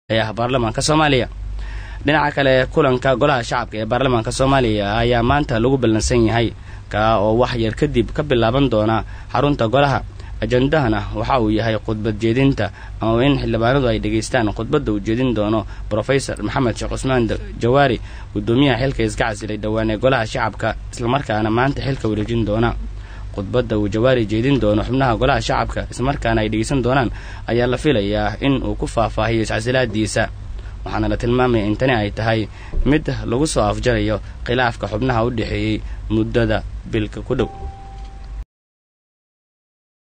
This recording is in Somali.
ee ah baarlamaanka soomaaliya dhinaca kale kulanka golaha shacabka ee baarlamaanka soomaaliya ayaa maanta lagu ballansan yahay kaa oo wax yar kadib ka bilaaban doona xarunta golaha ajendahana waxa uu yahay khudbad jeedinta ama in xildhibaanadu ay dhegaystaan khudbadda uu jeedin doono brofesor maxamed sheekh cusmaan jawaari guddoomiyaha xilka iska casilay dhowaan ee golaha shacabka islamarkaana maanta xilka wareejin doona khudbadda uu jawaari jeedin doono xubnaha golaha shacabka islamarkaana ay dhegaysan doonaan ayaa la filayaa in uu ku faahfaahiyo iscasilaadiisa waxaana la tilmaamaya in tani ay tahay mid lagu soo afjarayo khilaafka xubnaha u dhexeeyey muddada bilka ku dhow